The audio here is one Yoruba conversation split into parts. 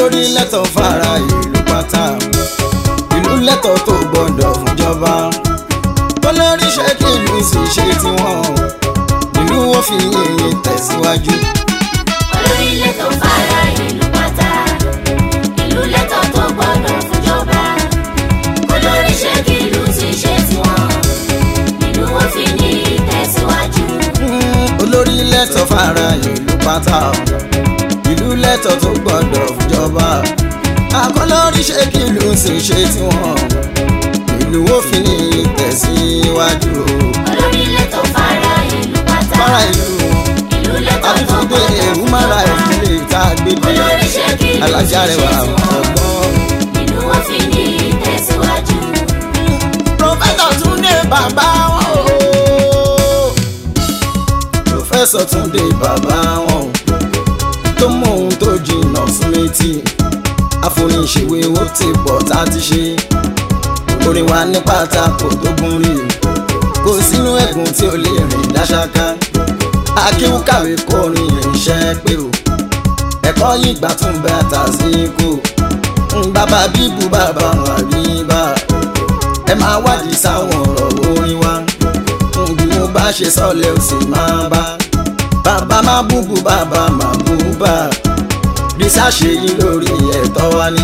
olórí lẹ́tọ̀ fara ìlú pátá ìlú lẹ́tọ̀ tó gbọ́dọ̀ fúnjọba olórí ṣe kí ìlú sì ṣe tiwọn ìlú wọn fi yìnyín tẹ̀síwájú. olórí lẹ́tọ̀ fara ìlú pátá ìlú lẹ́tọ̀ tó gbọ́dọ̀ fúnjọba olórí ṣe kí ìlú ti ṣe tiwọn ìlú wọn fi ní ìtẹ̀síwájú. Mm, olórí lẹ́tọ̀ fara ìlú pátá ìlú lẹ́tọ̀ tó gbọ́dọ̀ fúnjọba akọlórí ṣe kí ìlú sì ṣe tiwọn ìlú wọn fi ní tẹ̀síwájú. olórí lẹ́tọ̀ fara ìlú pátá fara ìlú ìlú lẹ́tọ̀ tó àtúntò gbọ́dọ̀ ewu mara ìdílé tá a gbé dé olórí ṣe kí ìlú ti alájà ṣe rẹ̀ wà tiwọn ọgbọ́n. ìlú wọn fi ní ìtẹ̀síwájú. Prọfẹ̀sọ̀ Túndé bàbá wọn o. Prọfẹ̀sọ̀ Túndé bàbá wọn o. Tó mọ ohun tó jìnnà sí létí. Àfoníṣèwé ó ti pọ̀ tá a ti ṣe. Orin wa ní pátákó tó gún rí. Kò sínú ẹ̀gùn tí ó lè rìn dáṣáká. Akéwúkàwé kọrin ìrìnsẹ́ pé o. Ẹ̀kọ́ yìí gbà tún bẹ́ àtàsíkò. Bàbá bíbu bàbá wà rí bá ẹ máa wádìí sáwọn ọ̀rọ̀ orin wa bí mo bá ṣe sọ́lẹ̀ ó sì máa bá bàbá má búbu bàbá má búbà rísàṣe yìí lórí ẹ̀tọ́ wa ní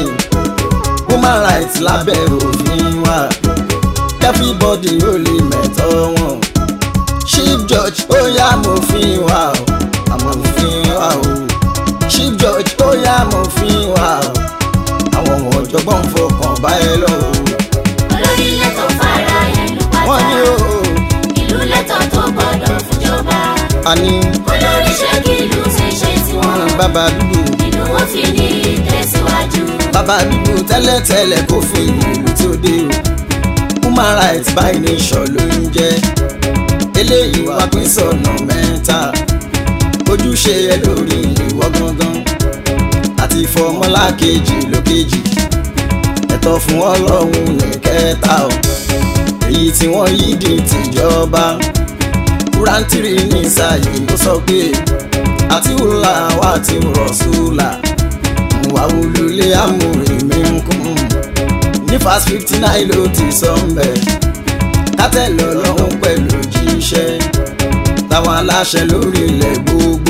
human rights lábẹ́ òfin wa everybody ó lè mẹ̀tọ́ wọn chief judge ó yá mo fi wá o àmọ́ mo fi wá o chief judge ó yá mo fi wá o àwọn ọ̀jọ̀gbọ́n fọkàn bá ẹ lọ́wọ́ olórí lẹ́tọ̀ fara ìlú wọ́n ní pátá o ìlú lẹ́tọ̀ tó gbọ́dọ̀ fúnjọba àní olórí ṣe kí ìlú ti ṣe tiwọn bàbá dúdú ìlú wọn fi ní ìtẹ̀síwájú. bàbá dúdú tẹ́lẹ̀tẹ́lẹ̀ kó fi ìlú tí ó dé o human rights by nation ló ń jẹ́ eléyìí wá pín sọ̀nà mẹ́ta ojúṣe ẹ lórí ìwọ gangan àti fọmọlá kejì lókejì ẹ̀tọ́ fún ọlọ́run ní kẹta o èyí tí wọ́n yí di tìjọba kúrántìrì ní sáyé ló sọ pé àti wùlà wà tí rọ̀ sùlà wà wùlùlé àmúrí mi ń kún ní fast fifty nine ló ti sọ ń bẹ̀ kátẹ́lẹ̀ ọlọ́run pẹ̀lú jíṣẹ́ táwọn aláṣẹ lórí ilẹ̀ gbogbo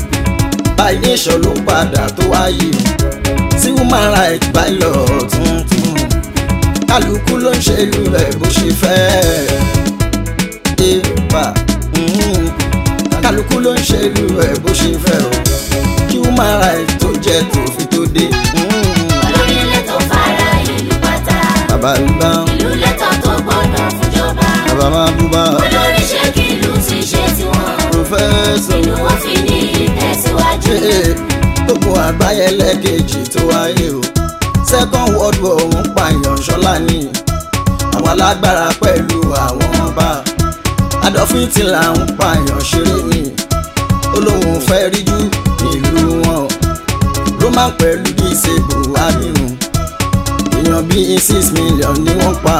by nation ló padà tó wáyé sí human rights by law tuntun kálukú ló ń ṣèlú rẹ̀ bó ṣe fẹ́ ébà kálukú ló ń ṣèlú rẹ̀ bó ṣe fẹ́ o kí human rights tó jẹ́ tòfin tó dé. olórí lẹ́tọ̀ fara ìlú pátá bàbá ń bá ìlú lẹ́tọ̀ tó gbọ́dọ̀ fúnjọba bàbá máa bú bá olórí ṣe kí ìlú ti ṣe tiwọn pòfẹ́sọ̀ ìlú wọn fi ní ìtẹ̀síwájú. gbogbo àgbáyé lẹ́ẹ̀kejì tó wáyé o second world war ń pààyàn ṣọlá ní àwọn alágbára pẹ̀lú àwọn ọba Adolf Hitler ń pààyàn ṣeré ní olóhùn fẹ́ rí jù nílùú wọn Roman pẹ̀lú disable abirùn èèyàn bíi six million ni wọ́n pa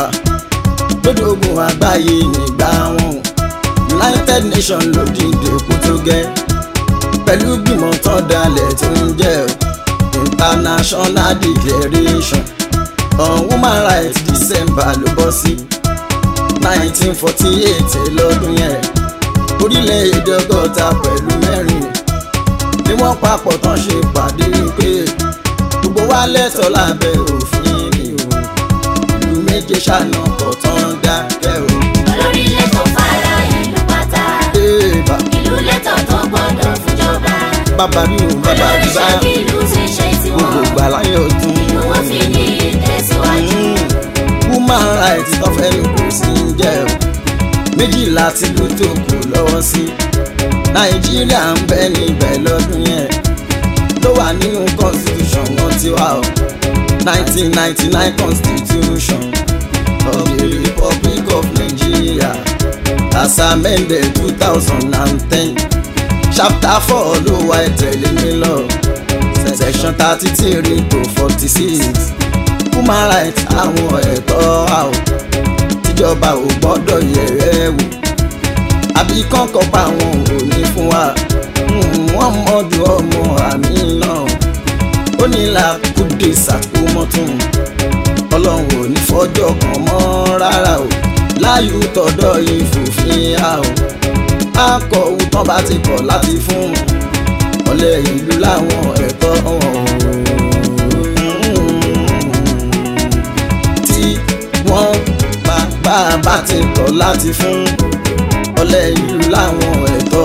lódògùn àgbáyé nígbà wọn United Nations ló dìde kó tó gẹ́ pẹ̀lú gbìmọ̀ tán dalẹ̀ tó ń jẹ́ International Declaration on Human Rights December ló bọ́ sí nineteen forty eight lọ́dún yẹn orílẹ̀-èdè ọgọ́ta pẹ̀lú mẹ́rin ni wọ́n papọ̀ tán ṣe pàdé pé gbogbo wa lẹ́tọ̀ọ́ lábẹ́ òfin ni o ìlú méje ṣàna kọ̀ tán dákẹ́ o. olórí lẹ́tọ̀ fara ìlú pátá Èèbà ìlú lẹ́tọ̀ tó gbọ́dọ̀ fúnjọba bàbá mi ò bàbá olórí mi bá ṣe kí ìlú ti ṣe tiwọn gbogbo ìgbà láyé ọdún. ìlú wọn fi ní ìtẹ̀síwájú. human rights tó fẹ́ ní kò sí ń jẹ́ o méjìlá tí ló tó kù lọ́wọ́ sí nàìjíríà ń bẹ níbẹ̀ lọ́dún yẹn ló wà nínú constitution wọn ti wá o nineteen ninety nine constitution of the republic of nigeria as amended two thousand and ten chapter four ló wá ìtẹ̀lé mi lọ section thirty three to forty six human rights àwọn ẹ̀tọ́ àwọ̀ tíjọba ò gbọ́dọ̀ yẹ̀rẹ́ wò àbí kọ́ńkọ́ pa àwọn òní fún wa wọ́n mọ́dún ọmọ àmì náà ó ní làákà túnde sàkó mọ́tún ọlọ́run ò ní fọjọ́ kan mọ́ rárá o láyù tọ̀dọ̀ ìfòfin a o akọ̀ òtán bá ti kọ̀ láti fún ọ̀lẹ́ ìlú láwọn ẹ̀tọ́ tí wọ́n bá bá bá ti kọ̀ láti fún ọ̀lẹ́ ìlú láwọn ẹ̀tọ́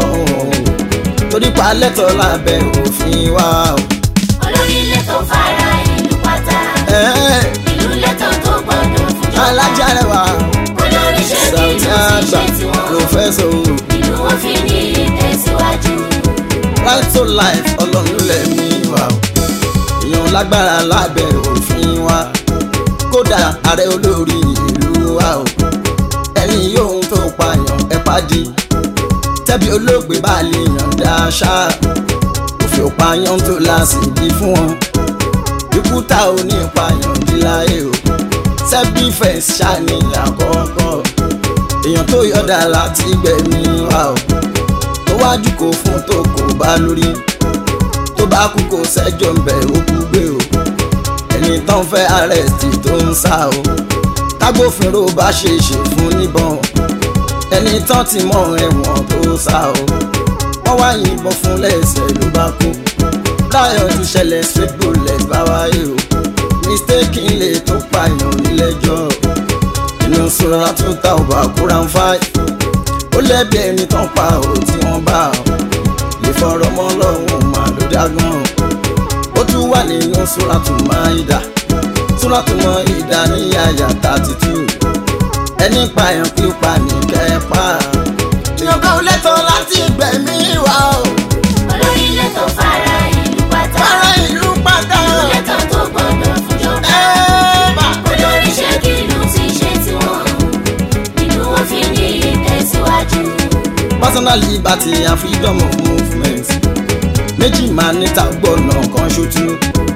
torí pa lẹ́tọ̀ lábẹ́ òfin wa o. olórí lẹ́tọ̀ fara ìlú pátá Ẹ́ẹ̀, ìlú lẹ́tọ̀ tó gbọ́dọ̀ fúnjọba alájà rẹwà olórí ṣe kí Sàùtì ìlú ti àgbà ṣe tiwọn pòfẹ́sọ̀ o. ìlú wọn fi ní ìtẹ̀síwájú. right to life ọlọ́run lẹ́mí wa o èèyàn lágbára lábẹ́ òfin wa kódà ààrẹ olórí ìlú wa o ẹni yóò tó pààyàn ẹ pàdé tẹ́bí olóògbé bá lè yànda ṣá òfin òpààyàn tó láṣìírí fún wọn ikú tá ò ní pààyàn dí láyé o self defence ṣàní àkọ́kọ́ èèyàn tó yọ̀dà láti gbẹ̀mí wa o tó wájú kò fún tó kò bá lórí tó bá kú kò sẹ́jọ́ ń bẹ̀ ó kú gbé o ẹni tán fẹ́ àrẹ́sì tó ń sá o tágbófinró bá ṣe ṣe fún níbọn ẹni tán ti mọ ẹ̀wọ̀n tó sá o wọ́n wá yìnbọn fún lẹ́sẹ̀ ló bá kú láyọ̀ ti ṣẹlẹ̀ straight bullet bá wáyé o mistake ilé tó pààyàn nílẹ́jọ́ inú sọ́ra tó ta ọba kúra ń fáyì ó lẹ́bi ẹni tán pa ò tí wọ́n bá ọ lè fọ̀rọ̀ mọ́ lọ́hùn máa ló dágán ó tún wà nínú súrátù Máídà súrátù Máídà ní àyà thirty two ẹni pààyàn pípa ní kẹpa ìyọ̀ká ò lẹ́tọ̀ọ́ láti gbẹ̀mí wa o olórí lẹ́tọ̀ fara ìlú pátá fara ìlú pátá ìlú lẹ́tọ̀ tó gbọ́dọ̀ fúnjọba ẹ̀ẹ́bà olórí ṣe kí ìlú ti ṣe tiwọn ìlú wọn fi ní ìtẹ̀síwájú. personal liberty and freedom of movement méjì máa níta gbọ́nà kan ṣojú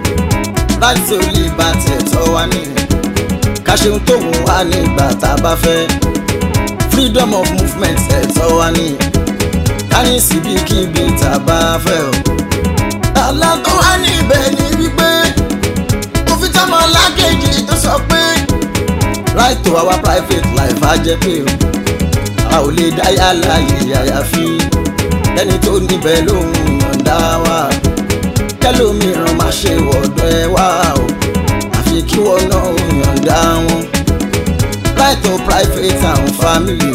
right to liberty ẹ̀tọ́ wa ní ká ṣeun tó wù wá nígbà tá a bá fẹ́ freedom of movement ẹ̀tọ́ wa ní ká ní síbikíbi tá a bá fẹ́ o. àlá tó wá níbẹ̀ ni wípé òfin tọmọ lákejì tó sọ pé right to our private life á jẹ́ pé o a ò lè dá yàrá yìí àyàfi ẹni tó níbẹ̀ lóhùn yọ̀ǹda wa kẹlòmíràn máa ṣe wọ̀dọ̀ ẹ wá o àfi kí wọ́n náà ò yọ̀ǹda wọn. right to private and family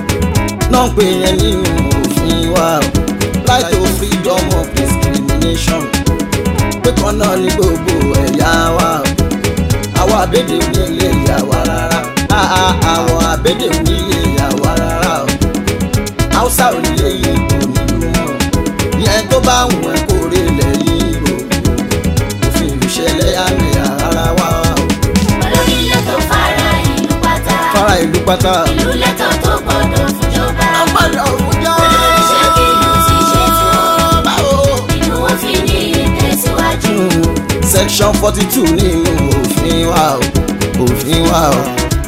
náà pé yẹn nínú òfin wa o right to freedom of discrimination pé kan náà ní gbogbo ẹ̀yà wa o àwọn àbèdè onílé ìyá wa rárá Ah, ah, àwọn àbèdè onílé ìyá wa rárá o haúsá ò nílé ìbò nílùú wọn ìyẹn tó bá wù ẹ́ kó rí ilẹ̀ ìbò òfin ìṣẹ̀lẹ̀ àmì ara wa o olórí lẹ́tọ̀ fara ìlú pátá fara ìlú pátá. ìlú lẹ́tọ̀ tó gbọ́dọ̀ fúnjọba àgbàdo òwújọ́ olórí ṣe kí ìlú ti ṣe tiwọn báwo. ìlú wọn fi ní ìtẹ̀síwájú. section forty two nínú òfin wa o òfin wa o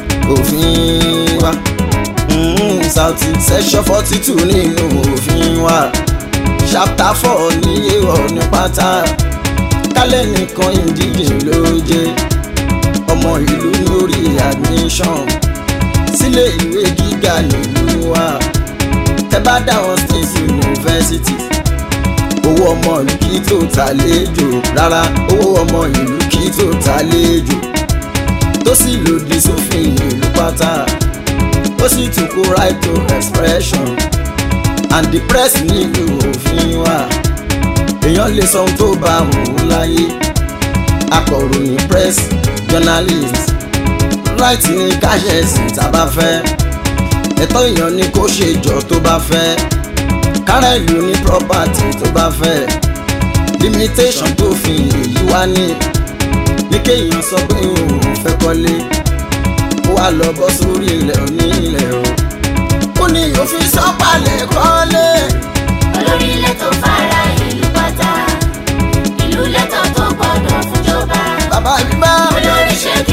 òfin wa Mm, Saudi section forty two nínú òfin wa chapter four ní èèwọ̀ ní pátá kálẹ̀ nìkan ìdíje ló jẹ́ ọmọ ìlú lórí admission sílé ìwé gíga nílùú wa tẹ́ bá dáwọn state university owó ọmọ ìlú kì í tó ta léjò rárá owó ọmọ ìlú kì í tó ta léjò tó sì lòdì sófin ìlú pátá ó sì tún kó right to expression and the press nílùú òfin wa èèyàn lè sọ ohun tó bá wù ú láyé akọ̀ròyìn press journalist right ní káṣẹ́sì tá a bá fẹ́ ẹ̀tọ́ èèyàn ni kó ṣe jọ tó bá fẹ́ kára ìlú ní property tó bá fẹ́ limitation tó fi èyí wá ní ní kéèyàn sọ pé òun fẹ́ kọ́lé ó wá lọ bọ́ sórí ilẹ̀ onílẹ̀ o ó ní òfin sọ́pàlẹ̀ kọ́lé olórí lẹ́tọ̀ fara ìlú pátá ìlú lẹ́tọ̀ tó gbọ́dọ̀ fúnjọba bàbá mi bá olórí ṣe